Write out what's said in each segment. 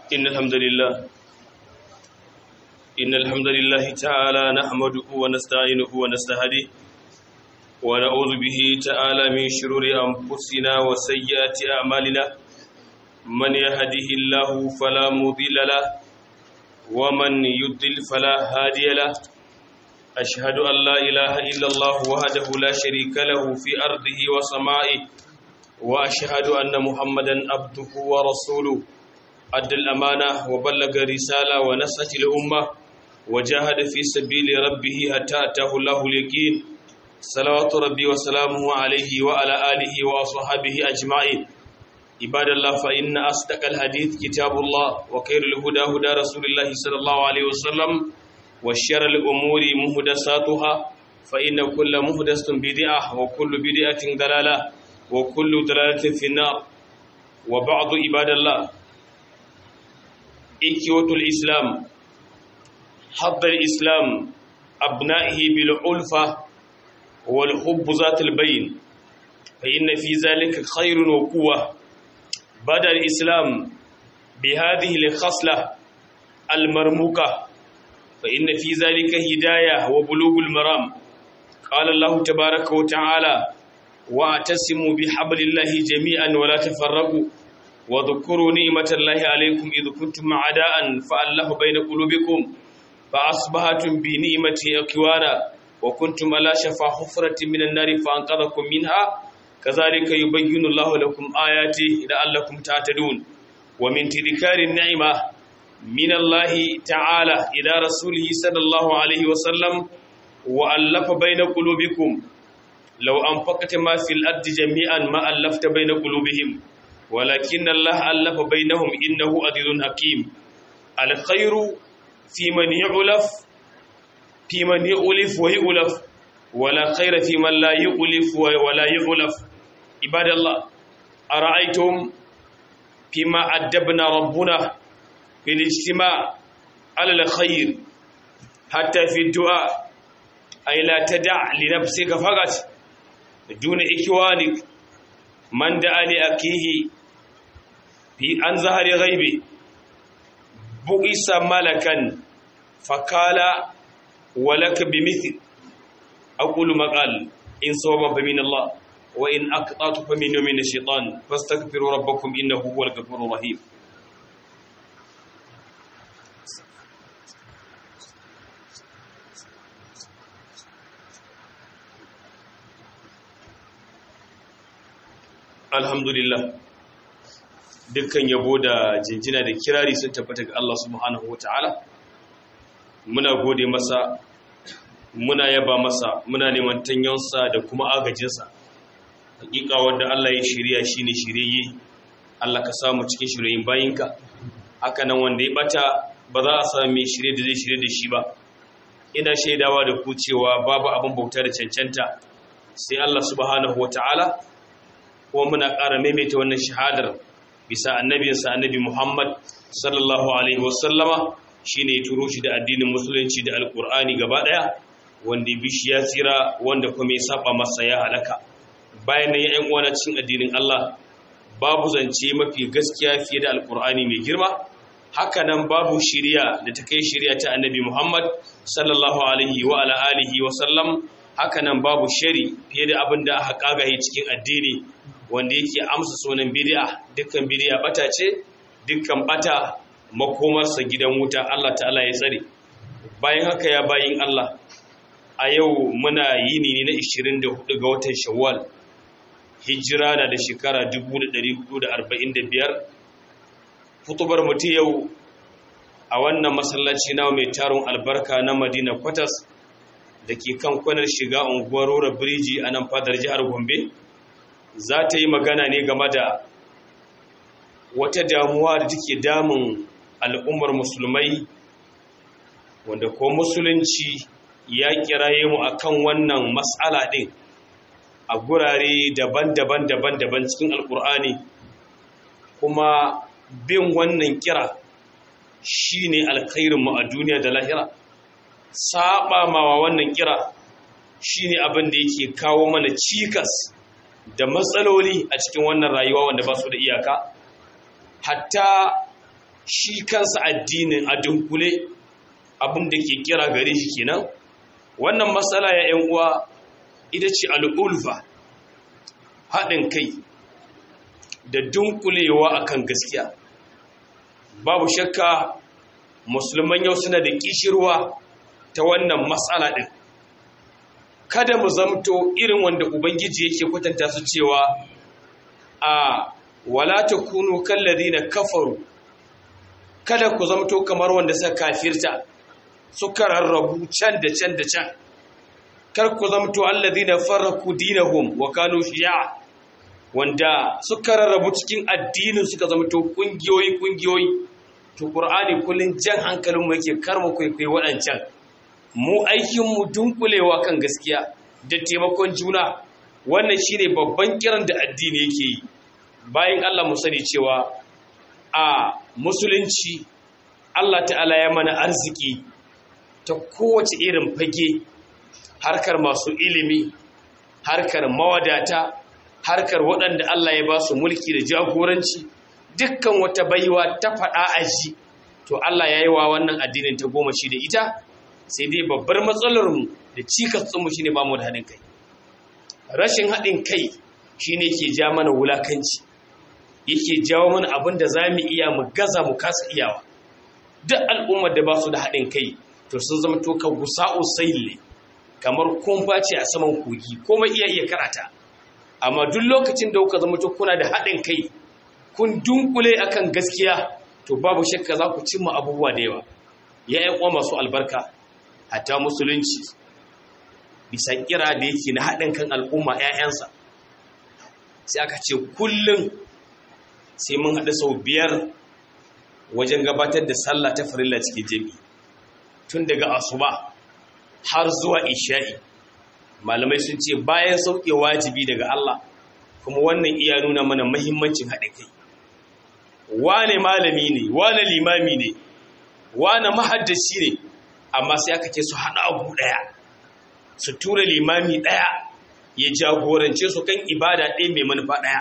إن الحمد لله إن الحمد لله تعالى نحمده ونستعينه ونستهديه ونعوذ به تعالى من شرور أنفسنا وسيئات أعمالنا من يهده الله فلا مضل له ومن يضلل فلا هادي له أشهد أن لا إله إلا الله وحده لا شريك له في أرضه وسمائه وأشهد أن محمدا عبده ورسوله أدى الأمانة وبلغ الرسالة ونصح الأمة وجاهد في سبيل ربه حتى أتاه الله اليقين صلوات ربي وسلامه عليه وعلى آله وأصحابه أجمعين عباد الله فإن أصدق الحديث كتاب الله وخير الهدى هدى رسول الله صلى الله عليه وسلم وشر الأمور مهدساتها فإن كل مهدس بدعة وكل بدعة ضلالة وكل ضلالة في النار وبعض عباد الله إكوة الإسلام حض الإسلام أبنائه بالألفة والحب ذات البين فإن في ذلك خير وقوة بدأ الإسلام بهذه الخصلة المرموقة فإن في ذلك هداية وبلوغ المرام قال الله تبارك وتعالى واعتصموا بحبل الله جميعا ولا تفرقوا واذكروا نعمة الله عليكم إذ كنتم أعداء فألف بين قلوبكم فأصبحتم بنعمته أكوانا وكنتم على شفا حفرة من النار فأنقذكم منها كذلك يبين الله لكم آياته لعلكم تعتدون ومن تذكار النعمة من الله تعالى إلى رسوله صلى الله عليه وسلم وألف بين قلوبكم لو أنفقت ما في الأرض جميعا ما ألفت بين قلوبهم ولكن الله ألف بينهم إنه عزيز حكيم الخير في من يؤلف في من يؤلف ويؤلف ولا خير في من لا يؤلف ولا يؤلف عباد الله أرأيتم فيما أدبنا ربنا في الاجتماع على الخير حتى في الدعاء أي لا تدع لنفسك فقط دون إخوانك من دعا لأكيه في عن ظهر غيبه بئس ملكا فقال ولك بمثل أقول ما قال إن صوب فمن الله وإن أقطعت فمن من الشيطان فاستغفروا ربكم إنه هو الغفور الرحيم alhamdulillah dukkan yabo da jinjina da kirari sun tabbata ga Allah subhanahu wataala muna gode masa muna yaba masa muna neman tanyonsa da kuma agajinsa hakika wanda Allah ya shirya shine shirye Allah ka samu cikin shiryen bayinka haka nan wanda ya bata ba za a samu mai shirye da zai shirye da shi ba ina shaidawa da ku cewa babu abin bauta da cancanta sai Allah subhanahu wataala kuma muna ƙara maimaita wannan shahadar bisa annabinsa annabi Muhammad sallallahu alaihi wasallama shine ya turo shi da addinin musulunci da alkur'ani gaba daya wanda bishi ya tsira wanda kuma ya saba masa ya halaka bayan nan ya uwana cikin addinin Allah babu zance mafi gaskiya fiye da alkur'ani mai girma haka nan babu shiriya da ta kai shiriya ta annabi Muhammad sallallahu alaihi wa ala alihi wa sallam haka nan babu shari fiye da abin da aka kagaye cikin addini wanda yake amsa sunan bid'a dukkan bid'a bata ce dukkan bata makomarsa gidan wuta Allah ta'ala ya tsare bayan haka ya bayin Allah a yau muna yini ne na 24 ga watan Shawwal hijira na da shekara 1445 futubar mutu yau a wannan masallaci na mai taron albarka na Madina Kwatas da ke kan kwanar shiga unguwar Rora Biriji a nan fadar jihar Gombe za ta yi magana ne game da wata damuwa da take damun al'ummar musulmai wanda ko musulunci ya kiraye mu akan wannan matsala ɗin a gurare daban-daban daban-daban cikin alkur'ani kuma bin wannan kira shine alkhairinmu a duniya da lahira saba mawa wannan kira shine abin da yake kawo mana cikas da matsaloli a cikin wannan rayuwa wanda ba su da iyaka hatta shi kansa addinin a dunkule abin da ke kira gare shi kenan wannan matsala ya ‘yan uwa ita ce al'ulfa haɗin kai da dunkulewa akan gaskiya babu shakka musulman yau suna da kishirwa ta wannan matsala ɗin kada mu zamto irin wanda ubangiji yake kwatanta su cewa a wala takunu na kafaru kada ku zamto kamar wanda suka kafirta suka rarrabu can da can da can kar ku zamto alladhina farraku dinahum wa kanu shi'a wanda suka rarrabu cikin addinin suka zamto kungiyoyi kungiyoyi to qur'ani kullun jan hankalin mu yake karma kwaikwayi waɗancan mu aikin mu dunkulewa kan gaskiya da taimakon juna wannan shine babban kiran da addini yake yi bayan Allah mu sani cewa a musulunci Allah ta'ala ya mana arziki ta kowace irin fage harkar masu ilimi harkar mawadata harkar waɗanda Allah ya ba su mulki da jagoranci dukkan wata baiwa ta faɗa a ji to Allah ya yi wa wannan addinin ta goma shi da ita sai dai babbar matsalarmu da cikatsunmu shi ne ba mu da haɗin kai rashin haɗin kai shi ne ke ja mana wulakanci yake jawo mana abin da za mu iya mu gaza mu kasa iyawa duk al'ummar da ba su da haɗin kai to sun zama to ka gusa'u saille kamar kumfa ce a saman kogi komai iya iya karata amma duk lokacin da kuka zama to kuna da haɗin kai kun dunkule akan gaskiya to babu shakka za ku cimma abubuwa da yawa ya yi kwa masu albarka hatta musulunci bisa kira da yake na haɗin kan al'umma 'ya'yansa sai aka ce kullum sai mun haɗu sau biyar wajen gabatar da sallah ta farilla cikin jami tun daga asuba har zuwa isha'i malamai sun ce bayan sauke wajibi daga Allah kuma wannan iya nuna mana mahimmancin haɗin kai wane malami ne wane limami ne wane mahaddaci ne amma sai aka ce su haɗa abu ɗaya su tura limami ɗaya ya jagorance su kan ibada ɗaya mai manufa ɗaya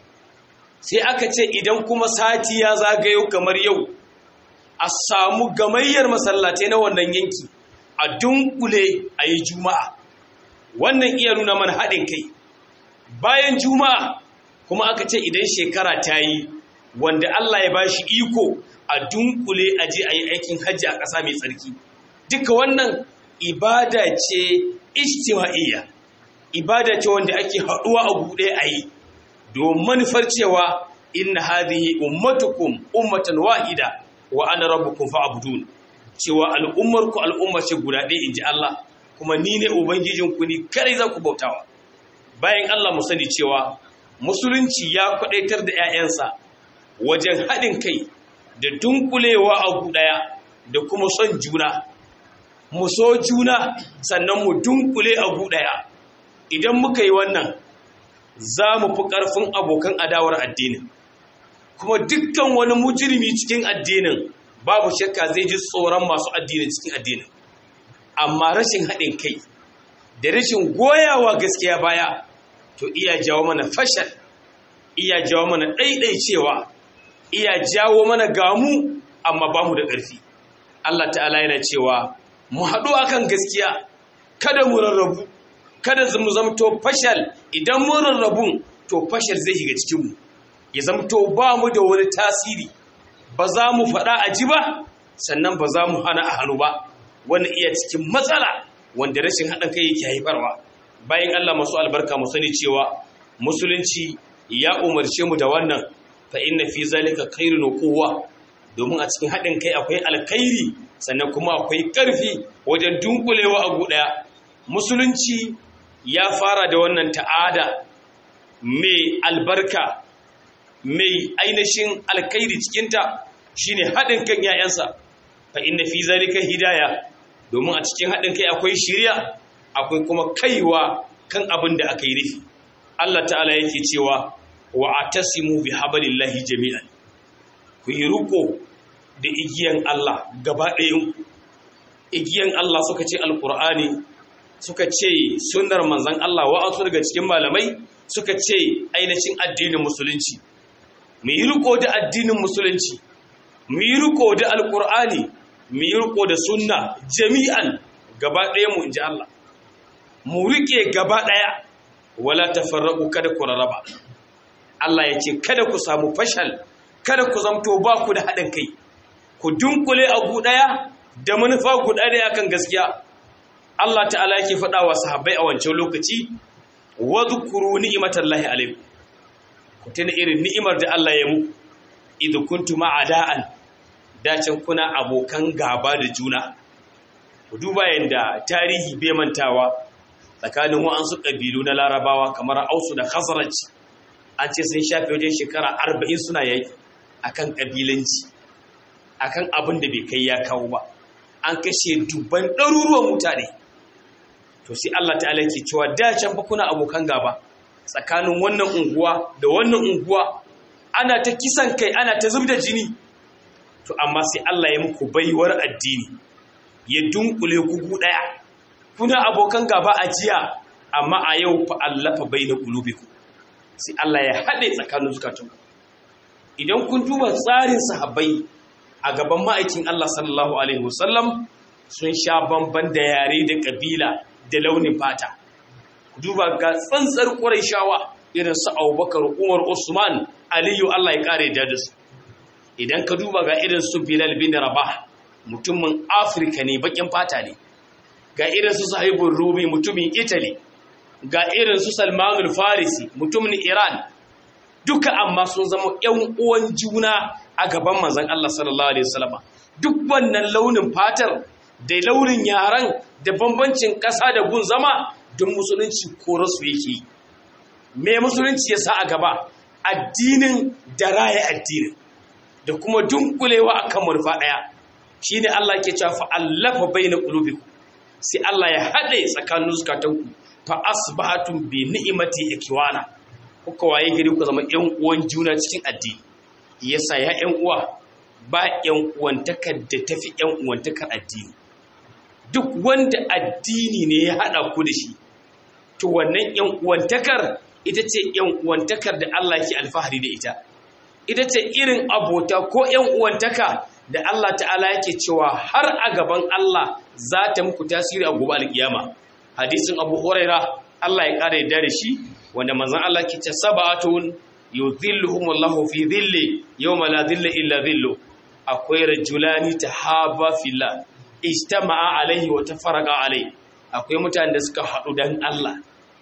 sai aka ce idan kuma sati ya zagayo kamar yau a samu gamayyar masallatai na wannan yanki a dunkule a yi juma'a wannan iya nuna mana haɗin kai bayan juma'a kuma aka ce idan shekara ta yi wanda Allah ya ba shi iko a dunkule a je a yi aikin hajji a ƙasa mai tsarki duka wannan ibada ce ijtima'iyya ibada ce wanda ake haɗuwa a buɗe a yi domin manufar cewa inna hadhihi ummatukum ummatan wahida wa ana rabbukum fa'budun cewa al'ummar ku al'umma ce guda ɗaya inji Allah kuma ni ne ubangijin ku ni kare za ku bautawa bayan Allah mu sani cewa musulunci ya kwadaitar da ƴaƴansa wajen haɗin kai da dunkulewa a ɗaya da kuma son juna mu so juna sannan mu dunkule a ɗaya idan muka yi wannan za mu fi ƙarfin abokan adawar addinin kuma dukkan wani mujirmi cikin addinin babu shakka zai ji tsoron masu addinin cikin addinin amma rashin haɗin kai da rashin goyawa gaskiya baya to iya jawo mana fashal iya jawo mana ɗaiɗaicewa iya jawo mana gamu amma ba mu da ƙarfi Allah ta'ala yana cewa mu haɗu akan gaskiya kada mu rarrabu kada mu zamto fashal idan mun rarrabun to fashal zai shiga cikinmu ya zamto ba mu da wani tasiri ba za mu faɗa a ji ba sannan ba za mu hana a hannu ba wani iya cikin matsala wanda rashin haɗin kai yake haifarwa bayan Allah masu albarka mu sani cewa musulunci ya umarce mu da wannan fa inna fi zalika khairun quwwa domin a cikin haɗin kai akwai alkhairi sannan kuma akwai ƙarfi wajen dunkulewa a ɗaya musulunci ya fara da wannan ta'ada mai albarka mai ainihin alkhairi cikinta shine haɗin kan ‘ya'yansa fa inna fi zalika hidaya domin a cikin haɗin kai akwai shirya akwai kuma kaiwa kan abin da aka yi rufi Allah ta'ala yake cewa wa atasimu bi hablillahi jami'an ku yi riko da igiyan Allah gaba ɗayan igiyan Allah suka ce alqur'ani suka ce sunnar manzon Allah wa'azu daga cikin malamai suka ce ainihin addinin musulunci mu yi riko da addinin musulunci mu yi riko da alkur'ani mu yi riko da sunna jami'an gaba ɗaya mu inji Allah mu rike gaba ɗaya wala tafarraqu kada ku raraba Allah ya ce kada ku samu fashal kada ku zamto ba ku da haɗin kai ku dunkule abu ɗaya da manufa guda ɗaya kan gaskiya Allah ta'ala yake faɗa wa sahabbai a wancan lokaci wa zukuru ni'imatallahi alaikum ku tuna irin ni'imar da Allah ya mu idh kuntum a'da'an dacin kuna abokan gaba da juna ku duba yanda tarihi bai mantawa tsakanin wa'ansu ƙabilu na larabawa kamar ausu da khazraj an ce sun shafe wajen shekara arba'in suna yaki akan ƙabilanci akan abin da bai kai ya kawo ba an kashe dubban ɗaruruwan mutane to sai Allah ta'ala ke cewa da can fa kuna abokan gaba tsakanin wannan unguwa da wannan unguwa ana ta kisan kai ana ta zubda jini to amma sai Allah ya muku baiwar addini ya dunkule ku daya kuna abokan gaba a jiya amma a yau fa allafa baina qulubikum sai Allah ya hade tsakanin zukatanku idan kun duba tsarin sahabbai a gaban ma'aikin Allah sallallahu alaihi wasallam sun sha bamban da yare da kabila da launin fata duba ga tsantsar shawa irin su Abubakar Umar Usman Aliyu Allah ya kare da su idan ka duba ga irin su Bilal bin Rabah mutumin Afirka ne bakin fata ne ga irin su Sahibul Rumi mutumin Italy ga irin su Salmanul Farisi mutumin Iran duka amma sun zama ƴan uwan juna a gaban manzon Allah sallallahu alaihi wasallam duk wannan launin fatar da launin yaran da bambancin ƙasa da gun zama don musulunci ko rasu yake me musulunci ya sa a gaba addinin da raya addinin da kuma dunkulewa akan murfa ɗaya shine Allah ke cewa fa allafa baina qulubikum sai Allah ya haɗe tsakanin zukatanku fa asbahatum bi ni'mati ikwana kuka waye gari ku zama ƴan uwan juna cikin addini yasa ya ƴan uwa ba ƴan uwantakar da tafi ƴan uwantakar addini duk wanda addini ne ya haɗa ku da shi to wannan ƴan uwantakar ita ce ƴan uwantakar da Allah ke alfahari da ita ita ce irin abota ko ƴan uwantaka da Allah ta'ala yake cewa har a gaban Allah za ta muku tasiri a gobe alkiyama hadisin Abu Huraira Allah ya ƙara yadda da shi wanda manzon Allah ke ce sab'atun yudhilluhumullahu fi dhilli yawma la dhilla illa dhillu akwai rajulani tahaba fillah ijtama'a alaihi wa tafarraqa alaihi akwai mutanen da suka haɗu dan Allah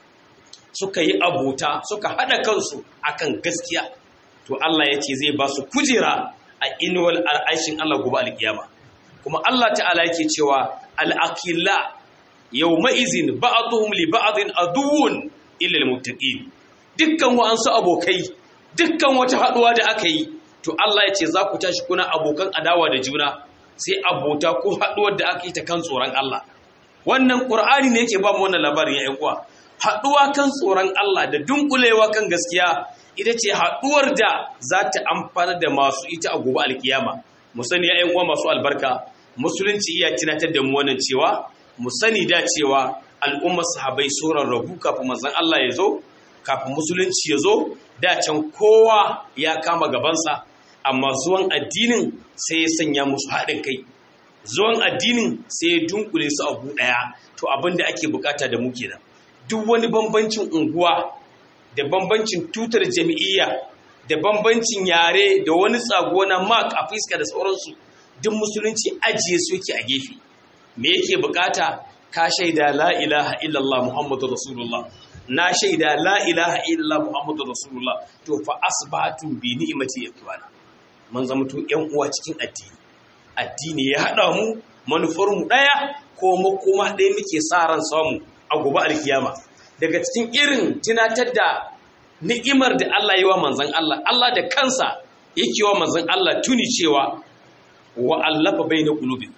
suka yi abota suka haɗa kansu akan gaskiya to Allah ya ce zai ba su kujera a inuwal al'ashin Allah gobe alkiyama kuma Allah ta'ala yake cewa al'aqilla yawma izin ba'dhum li ba'dhin aduwwun illa almuttaqin dukkan wa'ansu abokai dukkan wata haɗuwa da aka yi to Allah ya ce za ku tashi kuna abokan adawa da juna sai abota ko haɗuwar da aka yi ta kan tsoron Allah wannan ƙur'ani ne yake ba mu wannan labarin ya uwa haɗuwa kan tsoron Allah da dunkulewa kan gaskiya ita ce haɗuwar da za ta amfana da masu ita a gobe alkiyama mu sani ya uwa masu albarka musulunci iya tunatar da mu wannan cewa mu sani da cewa al'ummar sahabai sauran rabu kafin manzon Allah ya zo kafin musulunci ya zo da can kowa ya kama gabansa amma zuwan addinin sai ya sanya musu haɗin kai zuwan addinin sai ya dunkule su abu ɗaya to abin da ake bukata da mu kenan duk wani bambancin unguwa da bambancin tutar jami'iyya da bambancin yare da wani tsago na mark a fuska da sauransu duk musulunci ajiye su yake a gefe me yake bukata ka shaida la ilaha illallah muhammadu rasulullah na shaida la ilaha illallah muhammadu rasulullah to fa asbatu bi ni'mati yakwana mun zama to ƴan uwa cikin addini addini ya haɗa mu manufar mu ɗaya ko makoma ɗaya muke sa ran samu a gobe alkiyama daga cikin irin tunatar da ni'imar da Allah yi wa manzon Allah Allah da kansa yake wa manzon Allah tuni cewa wa allafa baina qulubi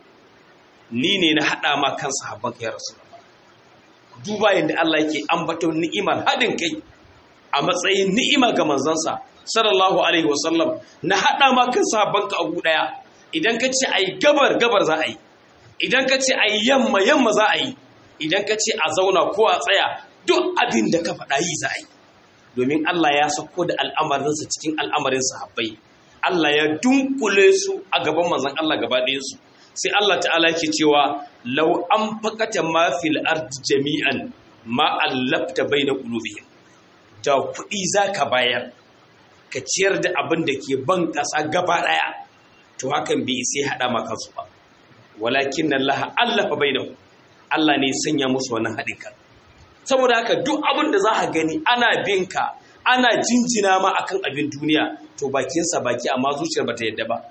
ni ne na haɗa ma kan sahabban ya rasulullah duba yadda Allah yake ambaton ni'imar haɗin kai a matsayin ni'ima ga manzansa sallallahu alaihi wasallam na haɗa ma kan sahabbanka a ɗaya idan ka ce a yi gabar gabar za a yi idan ka ce a yi yamma yamma za a yi idan ka ce a zauna ko a tsaya duk abin da ka faɗa yi za a yi domin Allah ya sako da al'amarinsa cikin al'amarin sahabbai Allah ya dunkule su a gaban manzon Allah gaba ɗayansu sai Allah ta'ala yake cewa law an fakata ma fil ardi jami'an ma allafta baina qulubihim da kuɗi zaka bayar ka ciyar da abin da ke ban ƙasa gaba ɗaya to hakan bai sai haɗa maka su ba walakin Allah allafa bainahu Allah ne sanya musu wannan haɗin kan saboda haka duk abin da za a gani ana binka ana jinjina ma akan abin duniya to bakinsa baki amma zuciyar bata yadda ba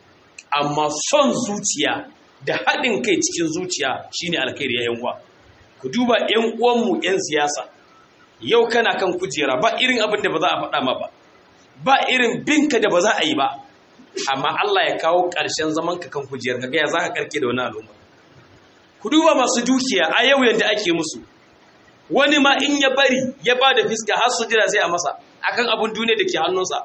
amma son zuciya da haɗin kai cikin zuciya shine alkhairi ya uwa ku duba yan uwanmu yan siyasa yau kana kan kujera ba irin abin da ba za a faɗa ma ba ba irin binka da ba za a yi ba amma Allah ya kawo ƙarshen zaman ka kan kujerar ka ga ya za ka karke da wani al'umma ku duba masu dukiya a yau yadda ake musu wani ma in ya bari ya ba da fiska har su jira sai a masa akan abun duniya da ke hannunsa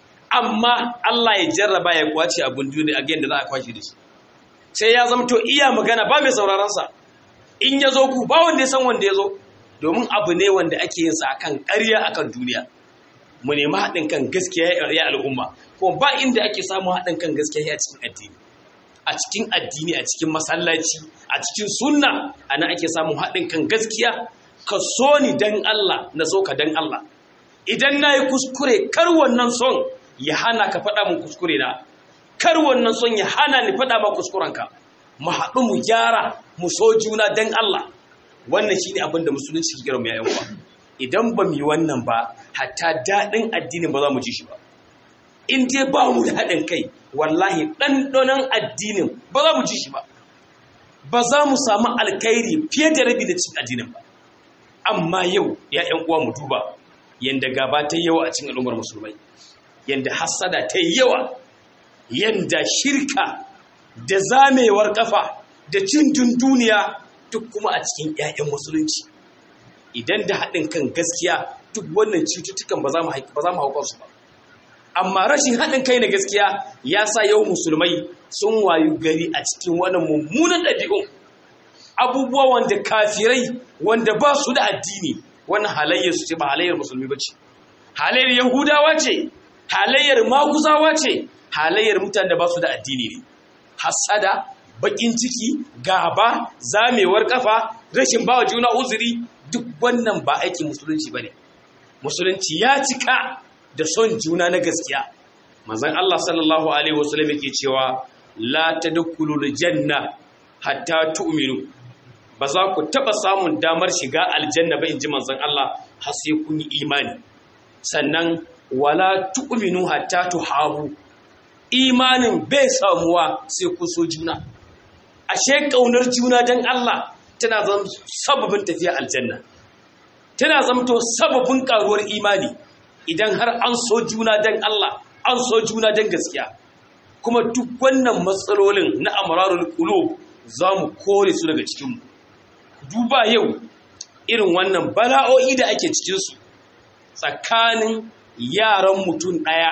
amma Allah ya jarraba ya kwace abun duniya a da za a kwashe da shi sai ya zama to iya magana ba mai sauraron sa in ya zo ku ba wanda ya san wanda ya zo domin abu ne wanda ake yin sa akan ƙarya akan duniya mu nemi haɗin kan gaskiya ya al'umma ko ba inda ake samun haɗin kan gaskiya a cikin addini a cikin addini a cikin masallaci a cikin sunna ana ake samun haɗin kan gaskiya ka so ni dan Allah na so ka dan Allah idan na yi kuskure kar wannan son ya hana ka faɗa min kuskure na kar wannan son ya hana ni faɗa ma kuskurenka mu haɗu mu gyara mu so juna dan Allah wannan shine abin da musulunci ke kira mu yayin uwa idan ba mu yi wannan ba hatta daɗin addinin ba za mu ji shi ba in dai ba mu da haɗin kai wallahi ɗanɗanon addinin ba za mu ji shi ba ba za mu samu alkhairi fiye da rabi da cin addinin ba amma yau ya ‘yan uwa mu duba yadda gaba ta yawa a cikin al'ummar musulmai yadda hassada ta yawa yadda shirka da zamewar kafa da cin duniya duk kuma a cikin ‘ya'yan musulunci idan da haɗin kan gaskiya duk wannan cututtukan ba za mu haukar su ba amma rashin haɗin kai na gaskiya ya sa yau musulmai sun wayu gari a cikin wannan mummunan ɗabi'un abubuwa wanda kafirai wanda ba su da addini wannan halayyar su ce ba halayyar musulmi ba ce halayyar yahudawa ce halayyar maguzawa ce halayyar mutane da ba su da addini ne hasada bakin ciki gaba zamewar kafa rashin bawa juna uzuri duk wannan ba aikin musulunci ba ne musulunci ya cika da son juna na gaskiya manzon Allah sallallahu alaihi wasallam yake cewa la tadkhulul janna hatta tu'minu ba za ku taba samun damar shiga aljanna ba inji manzon Allah har sai kun yi imani sannan wala tu'minu hatta tuhabu imanin bai samuwa sai ku so juna ashe kaunar juna dan Allah tana zama sababin tafiya aljanna tana zamto sababin karuwar imani idan har an so juna dan Allah an so juna dan gaskiya kuma duk wannan matsalolin na amrarul qulub zamu kore su daga cikin mu duba yau irin wannan bala'o'i da ake cikin su tsakanin yaran mutum daya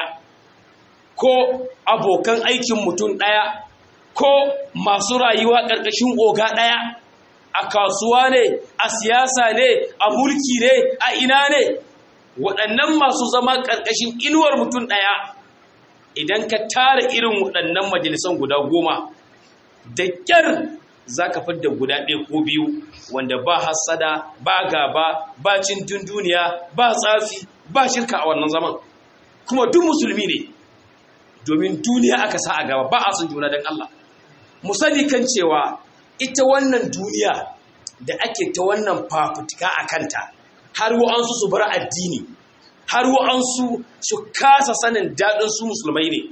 ko abokan aikin mutum daya ko masu rayuwa ƙarƙashin oga daya a kasuwa ne a siyasa ne a mulki ne a ina ne waɗannan masu zama ƙarƙashin inuwar mutum ɗaya idan ka tara irin waɗannan majalisan guda goma da ƙyar za ka fidda guda ɗaya ko biyu wanda ba hassada ba gaba ba cin duniya ba tsafi ba shirka a wannan zaman kuma duk musulmi ne domin duniya aka sa a gaba ba a sun juna don Allah mu sani kan cewa ita wannan duniya da ake ta wannan fafutuka a kanta har wa'ansu su bar addini har wa'ansu su kasa sanin daɗin su musulmai ne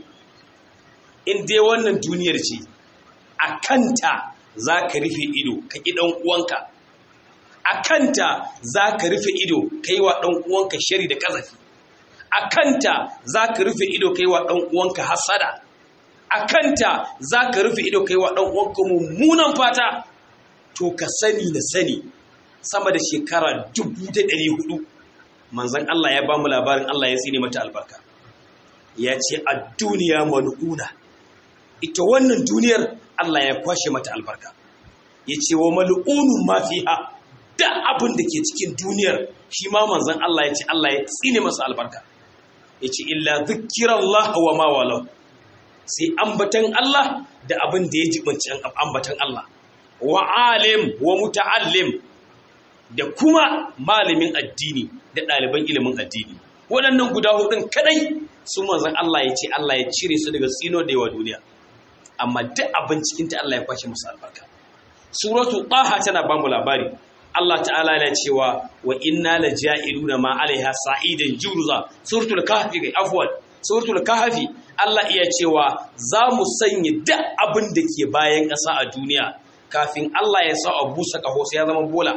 in dai wannan duniyar ce a kanta za ka rufe ido ka ƙi ɗan uwanka a kanta za ka rufe ido ka yi wa ɗan uwanka shari da ƙazafi a kanta za ka rufe ido ka yi wa ɗan uwanka hasada a kanta za ka rufe ido ka yi wa ɗan uwanka mummunan fata to ka sani na sani sama da shekara dubu da ɗari hudu manzan Allah ya ba mu labarin Allah ya tsine mata albarka ya ce a duniya mal'una ita wannan duniyar Allah ya kwashe mata albarka ya ce wa mal'unun ma fiha da abin da ke cikin duniyar shi ma manzan Allah ya ce Allah ya tsine masa albarka yace illa zikrallah wa ma walau sai ambatan Allah da abin da ya jibanci ambatan Allah wa alim wa muta'allim da kuma malamin addini da ɗaliban ilimin addini waɗannan guda hudun kadai su manzon Allah ya ce Allah ya cire su daga tsino da yawa duniya amma duk abin cikin ta Allah ya kwashe musu albarka suratu taha tana ba mu labari Allah ta'ala yana cewa wa inna la ja'iluna ma alaiha sa'idan jurza suratul kahfi kai afwan suratul kahfi Allah iya cewa za mu sanya duk abin da ke bayan ƙasa a duniya kafin Allah ya sa a busa kaho sai ya zama bola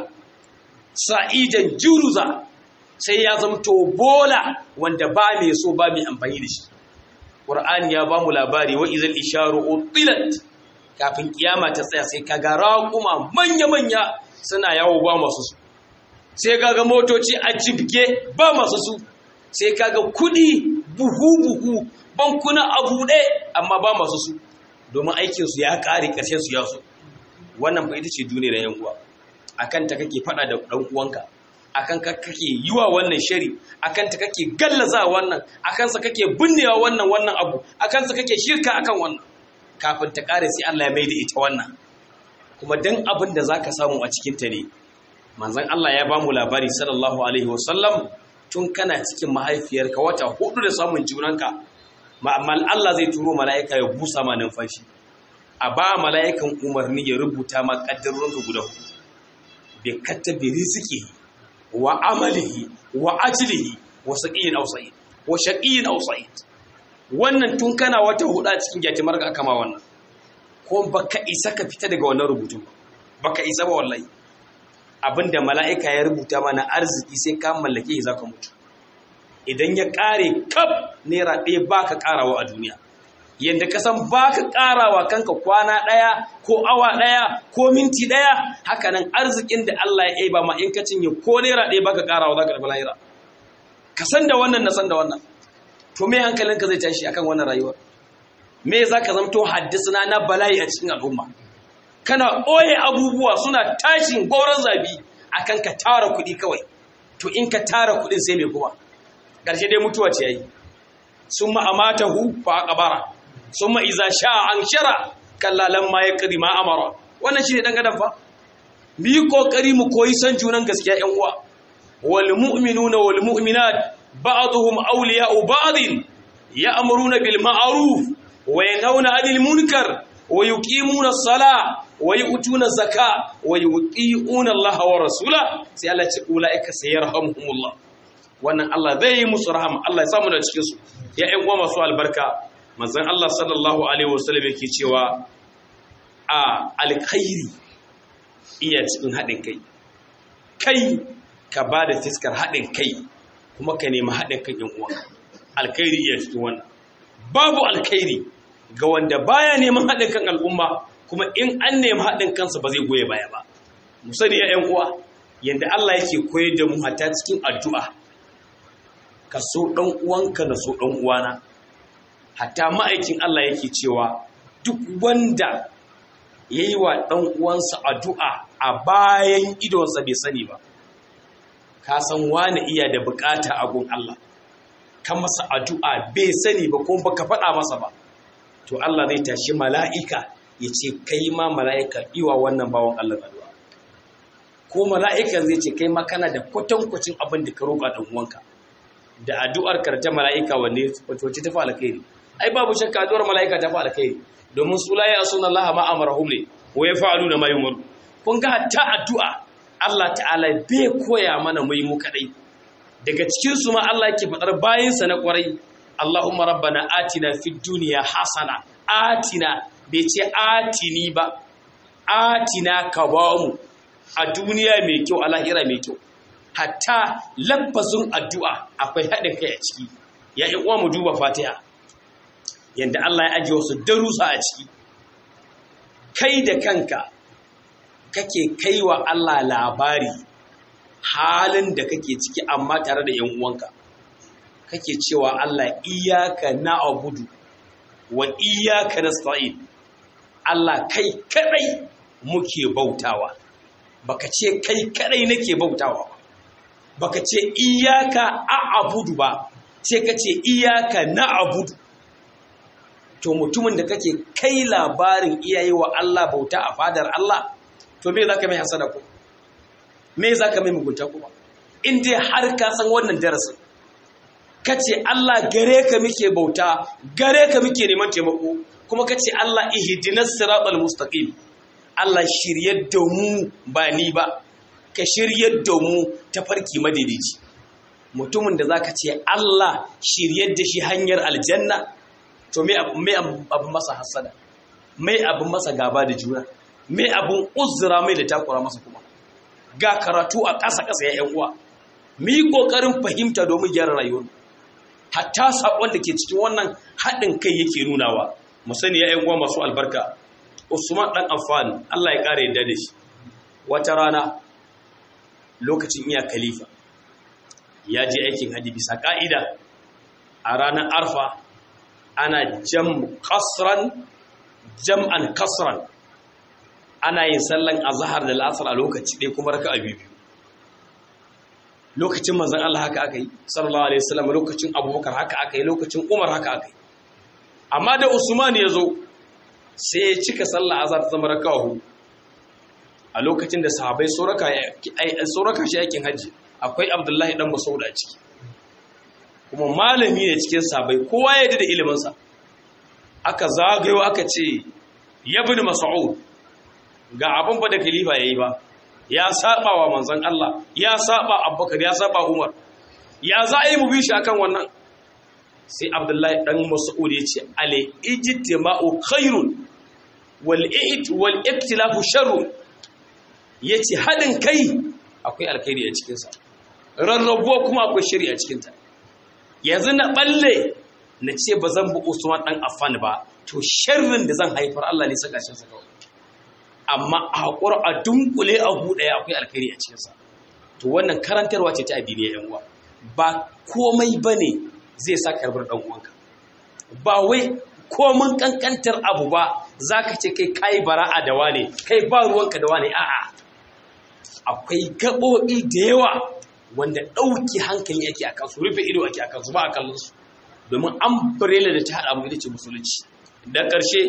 sa'idan juruza sai ya zama to bola wanda ba mai so ba mai amfani da shi Qur'ani ya ba mu labari wa izal isharu utilat kafin kiyama ta tsaya sai kaga raƙuma manya-manya suna yawo ba masu su sai kaga motoci a jibge ba masu su sai kaga kudi buhu-buhu bankuna a buɗe amma ba masu su domin aikinsu ya ƙare ƙarshen su ya so wannan fa ita ce duniyar yan uwa akan ta kake fada da dan uwanka akan ka kake yiwa wannan shari akan ta kake gallaza wannan akan sa kake binnewa wannan wannan abu akan sa kake shirka akan wannan kafin ta kare sai Allah ya maida ita wannan kuma dan abin da zaka samu a cikin ta ne manzon Allah ya bamu labari sallallahu alaihi wasallam tun kana cikin mahaifiyarka wata hudu da samun junanka ma'amal Allah zai turo mala'ika ya busa ma numfashi a ba mala'ikan umarni ya rubuta ma kaddarorinka guda hudu bi katabi rizqihi wa amalihi wa ajlihi wa saqiyin aw sa'id wa shaqiyin aw sa'id wannan tun kana wata huda cikin gyatimar ka kama wannan ko baka isa ka fita daga wannan rubutun baka isa ba wallahi abinda mala'ika ya rubuta mana arziki sai ka mallake shi zaka mutu idan ya kare kaf naira ɗaya baka karawa a duniya yadda ka san baka karawa kanka kwana ɗaya ko awa ɗaya ko minti ɗaya hakanan arzikin da Allah ya yi ba ma in ka cinye ko naira ɗaya baka karawa zaka tafi lahira ka san da wannan na san da wannan to me hankalinka zai tashi akan wannan rayuwar me zaka zamto haddisuna na bala'i a cikin al'umma kana ɓoye abubuwa suna tashin goron zabi akan ka tara kuɗi kawai to in ka tara kuɗin sai mai kuma ƙarshe dai mutuwa ce yayi sun ma'amata hu fa aqbara sun ma'iza sha an shara kallalan ma ya ƙari ma amara wannan shi ne ɗan adam fa mu yi ƙoƙari mu koyi san junan gaskiya ‘yan uwa wal mu'minuna wal mu'minat ba'dhum awliya'u ba'din ya'muruna bil ma'ruf wa yanhauna 'anil munkar wa yuqimuna as-salah wa yu'tuna az-zakah wa yuqiuna Allah wa rasula sai Allah ya ce ulaika sayarhamuhumullah wannan Allah zai yi musu rahama Allah ya samu da cikin su ya ƴan uwa masu albarka manzon Allah sallallahu alaihi wasallam yake cewa a alkhairi iya cikin haɗin kai kai ka ba da fiskar haɗin kai kuma ka nemi haɗin kan ƴan uwa alkhairi iya cikin wannan babu alkhairi ga wanda baya neman haɗin kan al'umma kuma in an nemi haɗin kansa ba zai goye baya ba mu sani ya ƴan uwa yanda Allah yake koyar da mu hatta cikin addu'a ka so ɗan uwanka na so ɗan uwana hatta ma'aikin Allah yake cewa duk wanda ya yi wa ɗan uwansa addu'a a bayan idonsa bai sani ba ka san wani iya da bukata a gun Allah ka masa addu'a bai sani ba kuma baka faɗa masa ba to Allah zai tashi mala'ika ya ce kai ma mala'ika iwa wannan bawan Allah addu'a ko mala'ikan zai ce kai ma kana da kwatankwacin abin da ka roƙa ɗan uwanka da addu'ar karta mala'ika wanne wacce ta fi alkhairi ai babu shakka addu'ar mala'ika ta fi alkhairi domin su la ya sunan Allah ma amarahum ne wa ya fa'alu na mai umaru kun ga hatta addu'a Allah ta'ala bai koya mana mu yi mu kadai daga cikin su ma Allah yake fadar bayin sa na kwarai Allahumma rabbana atina fid dunya hasana atina bai ce atini ba atina ka ba mu a duniya mai kyau a lahira mai kyau hatta lafazin addu'a akwai haɗin kai a ciki ya yi uwa mu duba fatiha yadda Allah ya ajiye wasu darusa a ciki kai da kanka kake kaiwa Allah labari halin da kake ciki amma tare da ‘yan uwanka kake cewa Allah iyaka na abudu wa iyaka na Allah kai kadai muke bautawa baka ce kai kadai nake bautawa ba baka ce iyaka a abudu ba sai ka ce iyaka na abudu to mutumin da kake kai labarin iyaye wa Allah bauta a fadar Allah to me zaka mai hasada ko me zaka mai mugunta kuma in dai har ka san wannan darasin kace Allah gare ka muke bauta gare ka muke neman taimako kuma kace Allah ihdinas siratal mustaqim Allah shiryar da mu ba ni ba ka shiryar da mu ta farki madaidaici mutumin da zaka ce Allah shiryar da shi hanyar aljanna to me abin masa hasada me abin masa gaba da juna me abin uzura mai da takura masa kuma ga karatu a ƙasa-ƙasa ya yan uwa mu yi ƙoƙarin fahimta domin gyara rayuwar hatta saƙon da ke cikin wannan haɗin kai yake nunawa mu sani ya yan uwa masu albarka usman ɗan amfani allah ya ƙara yadda da shi wata rana lokacin iya khalifa ya je aikin hajji bisa ƙa'ida a ranar arfa ana jam kasran jam'an kasran ana yin sallan azhar da al'asr a lokaci ɗaya kuma raka'a biyu lokacin manzon Allah haka aka yi sallallahu alaihi wasallam lokacin Abubakar haka aka yi lokacin Umar haka aka yi amma da Usman ya zo sai ya cika sallah azhar ta zama raka'a hudu a lokacin da sahabbai suraka suraka shi yakin haji akwai Abdullahi dan Mas'ud a ciki kuma malami ne cikin sabai kowa ya da iliminsa aka zagayo aka ce ya bin mas'ud ga abin ba da khalifa yayi ba ya saba wa manzon Allah ya saba Abubakar ya saba Umar ya za a yi mu bi shi akan wannan sai Abdullahi dan Mas'ud ya ce ale ijtima'u khairun wal i't wal iktilafu sharrun yace hadin kai akwai alkhairi a cikin sa rarrabuwa kuma akwai shari'a cikin ta yanzu na balle na ce ba zan bi Usman dan Affan ba to sharrin da zan haifar Allah ne saka shi saka amma a hakura a dunkule a buɗe akwai alkhairi a cikin sa to wannan karantarwa ce ta addini yan uwa ba komai bane zai sa karbar dan uwanka ba wai komin kankantar abu ba zaka ce kai kai bara'a da wane kai ba ruwanka da wane a'a akwai gaɓoɓi da yawa wanda ɗauki hankali yake a kansu rufe ido ake a kansu ba a kallon su domin umbrella da ta haɗa mu ita ce musulunci da ƙarshe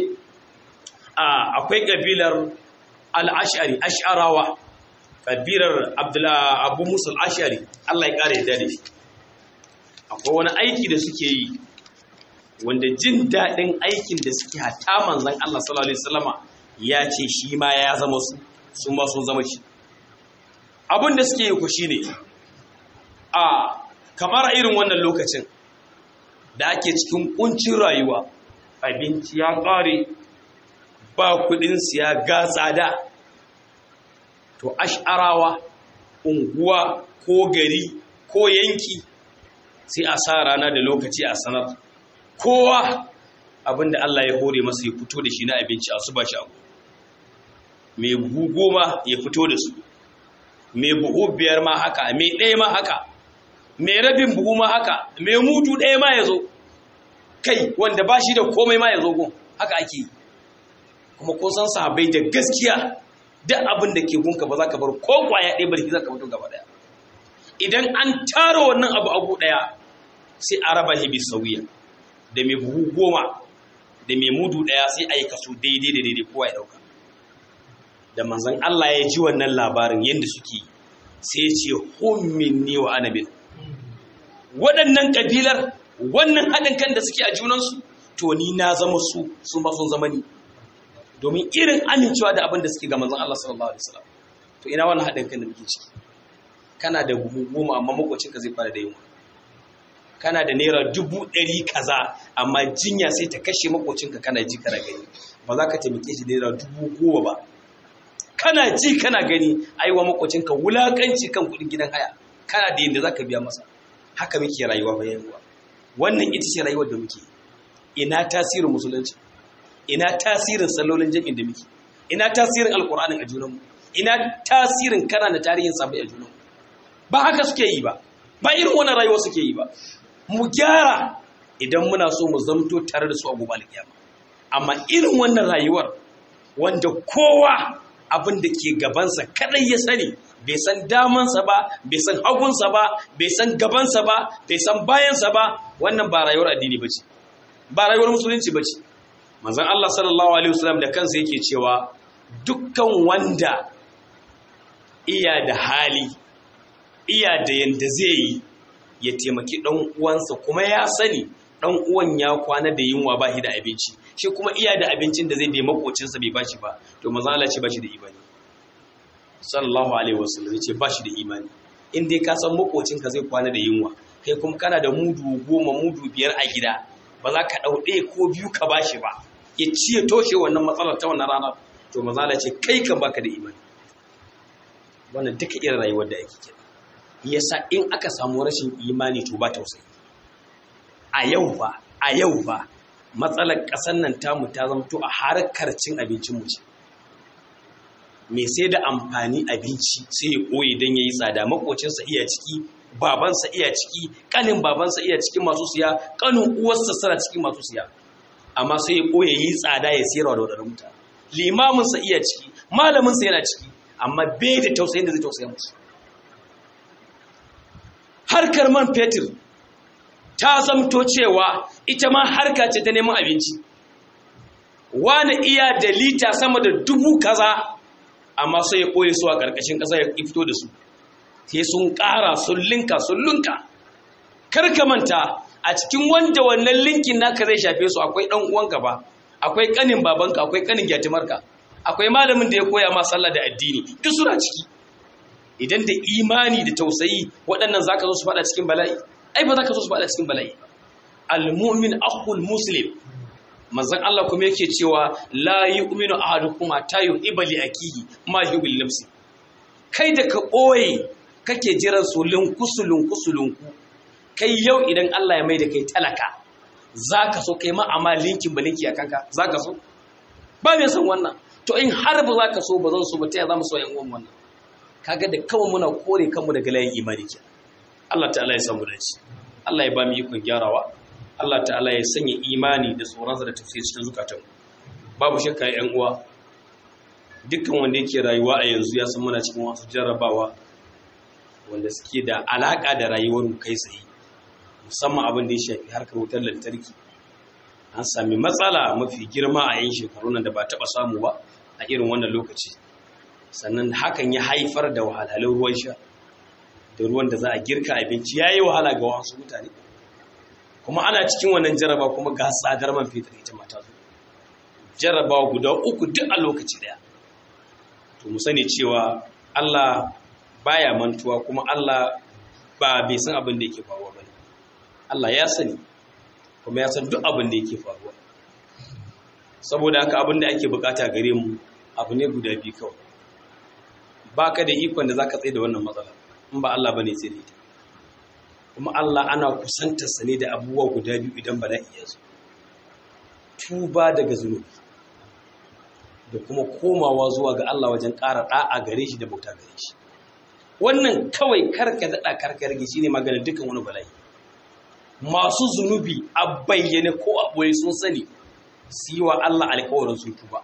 akwai ƙabilar al'ashari ash'arawa ƙabilar abu musul ash'ari Allah ya ƙara yadda da shi akwai wani aiki da suke yi wanda jin daɗin aikin da suke hata manzan Allah sallallahu alaihi wasallama ya ce shi ma ya zama su su ma sun zama shi abin da suke yi ku shine a kamar irin wannan lokacin da ake cikin kuncin rayuwa abinci ya ƙare ba kudin siya ga tsada to ash'arawa unguwa ko gari ko yanki sai a sa rana da lokaci a sanar kowa abinda Allah ya hore masa ya fito da shi na abinci a su ba shi abu mai buhu goma ya fito da su mai buhu biyar ma haka mai ɗaya ma haka mai rabin buhu ma haka mai mutu ɗaya ma ya zo kai wanda ba shi da komai ma ya zo gun haka ake yi kuma kun san sahabai da gaskiya duk abin da ke gunka ba za ka bar ko kwaya ɗaya barki za ka fito gaba ɗaya idan an tara wannan abu abu ɗaya sai a raba shi bi sauya da mai buhu goma da mai mudu ɗaya sai a yi kaso daidai da daidai kowa ya ɗauka da manzan Allah ya ji wannan labarin yadda suke sai ya ce hommin ne wa anabin waɗannan ƙabilar wannan haɗin kan da suke a junansu to ni na zama su sun ba sun zama ni domin irin amincewa da abin da suke ga manzan Allah sallallahu alaihi wasallam to ina wannan haɗin kan da muke ciki kana da buhu goma amma makwacinka zai fara da yunwa kana da naira dubu ɗari kaza amma jinya sai ta kashe makwacinka kana ji kana gani ba za ka taimake shi naira dubu goma ba kana ji kana gani aiwa makwacinka wulakanci kan kuɗin gidan haya kana da yadda za ka biya masa haka muke rayuwa bayan ruwa wannan ita ce rayuwar da muke ina tasirin musulunci ina tasirin sallolin jami'in da muke ina tasirin alkur'anin a junanmu ina tasirin karanta tarihin sabai a junanmu ba haka suke yi ba ba irin wannan rayuwa suke yi ba mu gyara idan muna so mu zamto tare da su a gobe alkiyama amma irin wannan rayuwar wanda kowa abin da ke gabansa kadai ya sani bai san damansa ba bai san hagunsa ba bai san gabansa ba bai san bayansa ba wannan ba rayuwar addini ba ce ba rayuwar musulunci ba ce manzon Allah sallallahu alaihi wasallam da kansa yake cewa dukkan wanda iya da hali iya da yanda zai yi ya taimaki ɗan uwansa kuma ya sani ɗan uwan ya kwana da yunwa ba shi da abinci shi kuma iya da abincin da zai bai makocinsa bai bashi ba to manzo Allah ce bashi da imani sallallahu alaihi wasallam ya ce bashi da imani in dai ka san makocinka zai kwana da yunwa kai kuma kana da mudu goma mudu biyar a gida ba za ka ɗau ɗaya ko biyu ka bashi ba ya ci ya toshe wannan matsalar ta wannan ranar to manzo Allah ce kai kan baka da imani wannan duka irin rayuwar da ake kira yasa in aka samu rashin imani to ba tausayi a yau ba a yau ba matsalar ƙasar nan tamu ta zamto a harkar cin abincin mu ce me sai da amfani abinci sai ya koyi don ya yi tsada makocinsa iya ciki babansa iya ciki kanin babansa iya ciki masu siya kanin uwarsa sara ciki masu siya amma sai ya koyi yi tsada ya siyarwa da wadannan mutane limaminsa iya ciki malaminsa yana ciki amma bai da tausayin da zai tausaya musu harkar man fetur ta zamto cewa ita ma harka ce ta neman abinci wani iya da lita sama da dubu kaza amma sai ya ɓoye su a ƙarƙashin ƙasa ya fito da su sai sun ƙara sun linka sun linka karka manta a cikin wanda wannan linkin naka zai shafe su akwai ɗan uwanka ba akwai ƙanin babanka akwai ƙanin gyatimarka akwai malamin da ya koya ma sallah da addini duk suna ciki idan da imani da tausayi waɗannan zaka zo su faɗa cikin bala'i ai ba zaka zo su faɗa cikin bala'i al-mu'min akhul muslim manzon Allah kuma yake cewa la yu'minu ahadukum hatta yuhibba li akihi ma yuhibbu li nafsi kai da ka boye kake jiran su lunkusulun kusulunku kai yau idan Allah ya mai da kai talaka zaka so kai ma amma linkin balinki a kanka zaka so ba mai son wannan to in har ba zaka so ba zan so ba ta za mu so yan uwan wannan kaga da kawai muna kore kanmu daga layin imani ke Allah ta'ala ya samu dace Allah ya ba mu ikon gyarawa Allah ta'ala ya sanya imani da tsoronsa da tafsir cikin zukatanmu babu shakka yan uwa dukkan wanda yake rayuwa a yanzu ya san muna cikin wasu jarrabawa wanda suke da alaka da rayuwar mu kai tsaye musamman abin da ya shafi harkar wutar lantarki an sami matsala mafi girma a yin shekaru nan da ba taɓa samu ba a irin wannan lokaci sannan hakan ya haifar da wahalhalun ruwan sha da ruwan da za a girka abinci ya yi wahala ga wasu mutane kuma ana cikin wannan jaraba kuma ga tsadar man fetur ita mata zo jarabawa guda uku duk a lokaci daya to mu sani cewa Allah baya mantuwa kuma Allah ba bai san abin da yake faruwa bane Allah ya sani kuma ya san duk abin da yake faruwa saboda haka abin da ake bukata gare mu abu ne guda biyu kawai baka da ikon da zaka tsaye da wannan matsala in ba Allah bane sai da ita kuma Allah ana kusantarsa ne da abubuwa guda biyu idan bala'i ya zo tuba daga zunubi da kuma komawa zuwa ga Allah wajen ƙara ɗa'a gare shi da bauta gare shi wannan kawai karka daɗa karka rage shi ne maganin dukkan wani bala'i masu zunubi a bayyane ko a ɓoye sun sani su yi wa Allah alkawarin sun tuba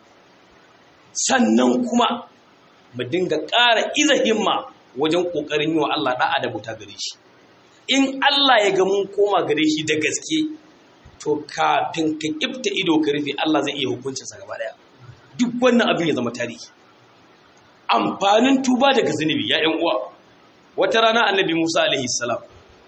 sannan kuma mu dinga ƙara iza himma wajen ƙoƙarin yi wa Allah ɗa'a da bauta gare shi in Allah ya ga mun koma gare shi da gaske to kafin ka kifta ido ka rufe Allah zai iya hukuncinsa gaba daya duk wannan abin ya zama tarihi amfanin tuba daga zunubi ya ƴan uwa wata rana annabi Musa alaihi salam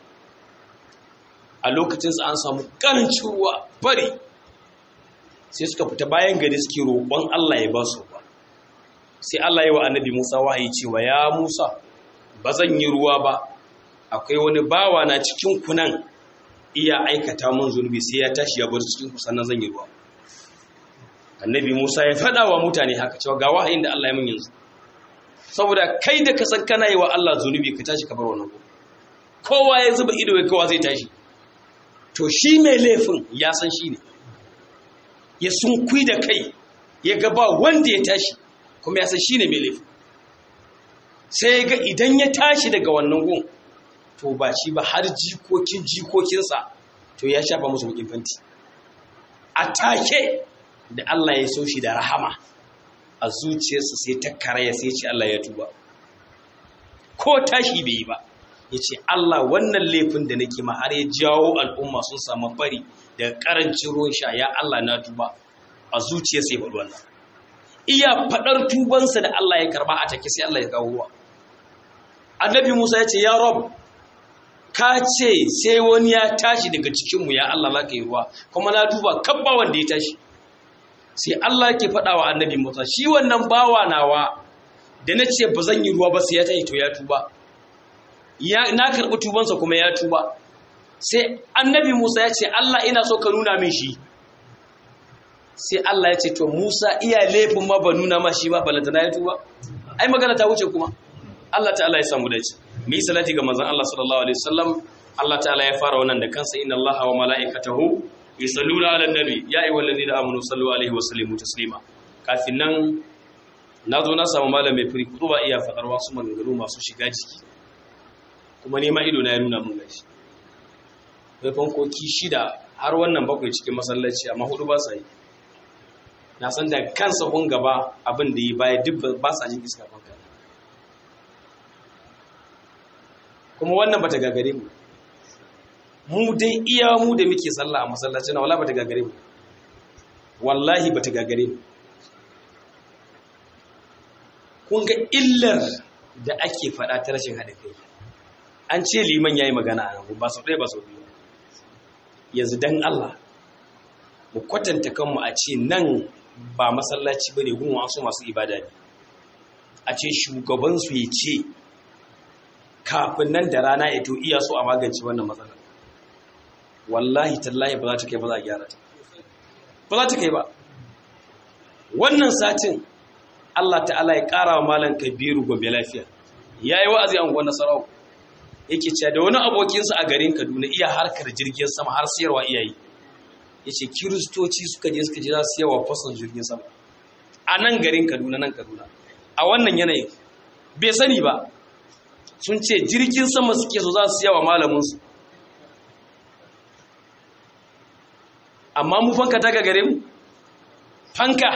a lokacin sa an samu karancin ruwa fari sai suka fita bayan gari suke roƙon Allah ya ba su ruwa sai Allah ya wa annabi Musa wahayi cewa ya Musa ba zan yi ruwa ba akwai wani bawa na cikin kunan iya aikata mun zunubi sai ya tashi ya bar cikin ku sannan zan yi ruwa annabi Musa ya faɗa wa mutane haka cewa ga wahayin da Allah ya mun yanzu saboda kai da ka san kana yi wa Allah zunubi ka tashi ka bar wannan ku kowa ya zuba ido ya kowa zai tashi to shi mai laifin ya san shi ne ya sunkui da kai ya ga ba wanda ya tashi kuma ya san shi ne mai laifin sai ga idan ya tashi daga wannan gun to ba shi ba har jikokin jikokinsa to ya shafa musu bukin fanti a take da Allah ya so shi da rahama a zuciyarsa sai ta karaya sai ce Allah ya tuba ko tashi bai yi ba ya ce Allah wannan laifin da nake ma har ya jawo al'umma sun samu fari da karancin ruwan sha ya Allah na tuba a zuciyarsa ya faɗi wannan iya faɗar tubansa da Allah ya karba a take sai Allah ya kawo ruwa annabi Musa ya ce ya Rob ka ce sai wani ya tashi daga cikinmu ya Allah za ka yi ruwa kuma na duba kabba wanda ya tashi sai Allah ke faɗa wa annabi Musa shi wannan bawa nawa da na ce ba zan yi ruwa ba sai ya tashi to ya tuba na karɓi tubansa kuma ya tuba sai annabi Musa ya ce Allah ina so ka nuna min shi sai Allah ya ce to Musa iya laifin ma ba nuna ma shi ba balantana ya tuba ai magana ta wuce kuma Allah ta'ala ya samu dace mu yi salati ga manzon Allah sallallahu alaihi wasallam Allah ta'ala ya fara wannan da kansa inna Allaha wa mala'ikatahu yusalluna 'alan nabi ya ayyuhallazina amanu sallu alaihi wa sallimu taslima kafin nan na zo na samu malam mai firi kudu ba iya fadar wasu maganganu masu shiga jiki kuma nema ido na ya nuna mun gashi bai fankoki shida har wannan bakwai cikin masallaci amma hudu ba sa yi na san da kansa kun gaba abin da yi baya duk ba sa jin iska fanka kuma wannan bata gagare mu mu dai iya mu da muke sallah a masallaci na wallahi bata gagare mu wallahi bata gagare mu kun ga illar da ake faɗa ta rashin haɗa kai an ce liman yayi magana a nan ba sau ɗaya ba sau biyu yanzu dan Allah mu kwatanta kanmu a ce nan ba masallaci bane gun wasu masu ibada ne a ce shugabansu ya ce kafin nan da rana ya to iya so a magance wannan matsalar wallahi tallahi ba za ta kai ba za a gyara ta ba za ta kai ba wannan satin Allah ta'ala ya ƙara wa malam kabiru gobe lafiya ya yi wa'azi an gwanar sarau yake cewa da wani abokinsa a garin kaduna iya harkar jirgin sama har siyarwa iyayi ya ce kiristoci suka je suka je za su yawa fason jirgin sama a nan garin kaduna nan kaduna a wannan yanayin bai sani ba sun ce jirgin sama suke so za su yawa malaminsu amma mu fanka ta gare mu fanka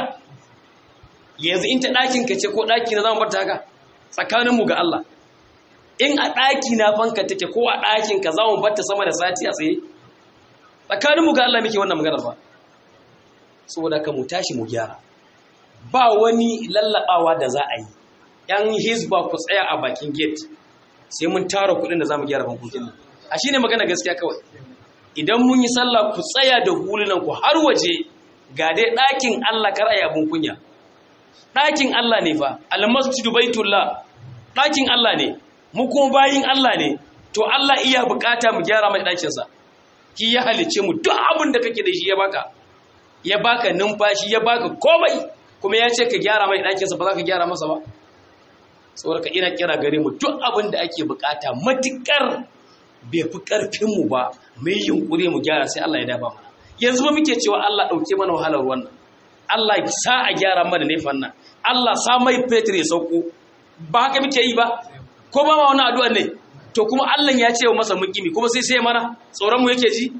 yanzu in ta ɗakin ka ce ko ɗaki na zama barta haka tsakaninmu ga Allah in a ɗaki na fanka take ko a ɗakin ka zama barta sama da sati a tsaye tsakaninmu ga Allah muke wannan maganar ba saboda ka mu tashi mu gyara ba wani lallaɓawa da za a yi ‘yan hizba ku tsaya a bakin gate sai mun tara kuɗin da za mu gyara fankokin nan a shi ne magana gaskiya kawai idan mun yi sallah ku tsaya da hulunan ku har waje ga dai ɗakin Allah kar a yi abin kunya ɗakin Allah ne fa almasjidu baitullah ɗakin Allah ne mu kuma bayin Allah ne to Allah iya bukata mu gyara mai ɗakinsa ki ya halice mu duk abin da kake da shi ya baka ya baka numfashi ya baka komai kuma ya ce ka gyara mai ɗakinsa ba za ka gyara masa ba saboda ka ina kira gare mu duk abin da ake bukata matukar bai fi karfinmu ba mai yunkuri mu gyara sai Allah ya dafa mana yanzu ba muke cewa Allah ɗauke mana wahalar wannan Allah sa a gyara mana nefan nan Allah sa mai fetur ya sauko ba haka muke yi ba ko ba ma wani addu'a ne to kuma Allah ya ce wa masa mukimi kuma sai sai mana tsoron mu yake ji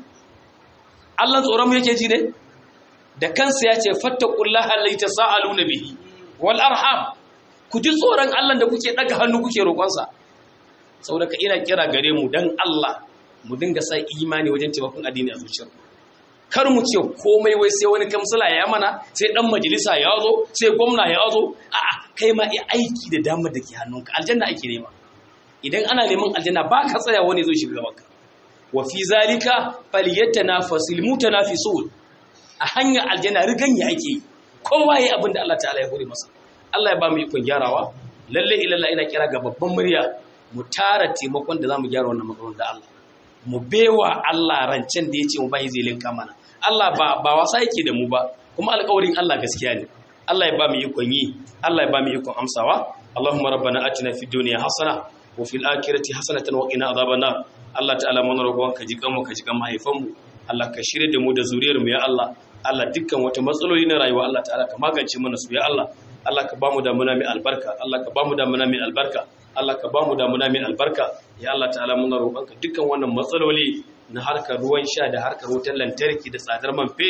Allah tsoron mu yake ji ne da kansa ya ce fattaqullaha allati tasaaluna bihi wal arham ku ji tsoron Allah da kuke daga hannu kuke roƙonsa saboda ka ina kira gare mu dan Allah mu dinga sa imani wajen taimakon addini a zuciyar kar mu ce komai wai sai wani kamsila ya mana sai dan majalisa ya zo sai gwamna ya zo a'a kai ma aiki da damar da ke hannunka aljanna ake nema idan ana neman aljanna ba ka tsaya wani zo shiga gabanka wa fi zalika falyatanafasil mutanafisun a hanyar aljanna riganya ake kowa yayi abin da Allah ta'ala ya hore masa Allah ya ba mu ikon gyarawa lalle ilalla ina kira ga babban murya mu tara taimakon da zamu gyara wannan makaron da Allah mu bewa Allah rancen da yace mu bai zai linka mana Allah ba ba wasa yake da mu ba kuma alƙawarin Allah gaskiya ne Allah ya ba mu ikon yi Allah ya ba mu ikon amsawa Allahumma rabbana atina fid dunya hasana wa fil akhirati hasanatan wa qina adhaban nar Allah ta'ala mun roƙon ka ji kanmu ka ji kan mahaifan mu Allah ka shirye da mu da zuriyar mu ya Allah Allah dukkan wata matsaloli na rayuwa Allah ta'ala ka magance mana su ya Allah Allah ka bamu damuna mai albarka Allah ka bamu damuna mai albarka Allah ka bamu damuna mai albarka ya Allah ta'ala muna roƙonka dukkan wannan matsaloli na harkar ruwan sha da harkar wutar lantarki da tsadar man fetur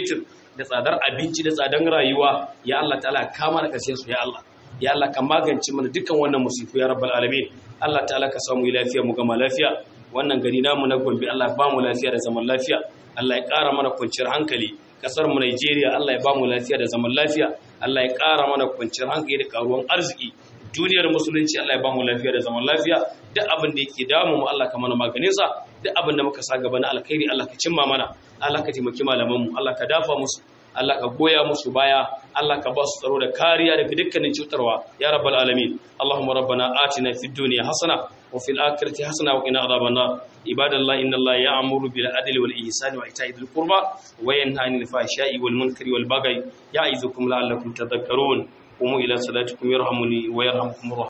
da tsadar abinci da tsadar rayuwa ya Allah ta'ala ka mana kashe su ya Allah ya Allah ka magance mana dukkan wannan musifu ya rabbal alamin Allah ta'ala ka samu lafiya mu gama lafiya wannan gari namu na Gombe Allah ya ba mu lafiya da zaman lafiya Allah ya ƙara mana kwanciyar hankali kasar mu Najeriya Allah ya ba mu lafiya da zaman lafiya Allah ya ƙara mana kwanciyar hankali da karuwan arziki duniyar musulunci Allah ya ba mu lafiya da zaman lafiya duk abin da yake damu mu Allah ka mana maganin sa duk abin da muka sa gaba na alkhairi Allah ka cimma mana Allah ka taimaki malaman mu Allah ka dafa musu Allah ka goya musu baya Allah ka ba su tsaro da kariya daga dukkanin cutarwa ya rabbal alamin Allahumma rabbana atina fid dunya hasana wa fil akhirati hasana wa qina adhaban nar ibadallahi inna Allaha ya'muru bil adli wal ihsani wa ita'i dhil qurba wa yanha 'anil fahsha'i wal munkari wal baghi ya'izukum la'allakum tadhakkarun قوموا إلى صلاتكم يرحمني ويرحمكم